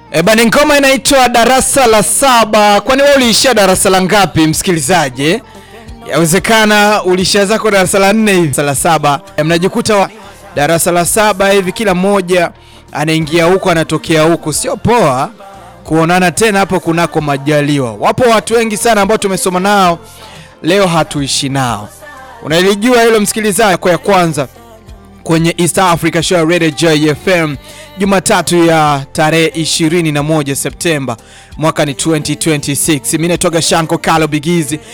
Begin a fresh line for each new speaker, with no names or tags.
E bana, ngoma inaitwa darasa la saba. Kwani wewe uliishia darasa la ngapi, msikilizaji? Yawezekana uliishia zako darasa la nne hivi, darasa la saba. E, mnajikuta wa darasa la saba hivi, kila mmoja anaingia huko anatokea huko, sio poa kuonana tena hapo kunako majaliwa. Wapo watu wengi sana ambao tumesoma nao leo hatuishi nao. Unalijua hilo msikilizaji? Kwa ya kwanza kwenye East Africa Show Radio Joy FM Jumatatu ya tarehe 21 Septemba mwaka ni 2026. Mimi natoka Shanko Kalo Bigizi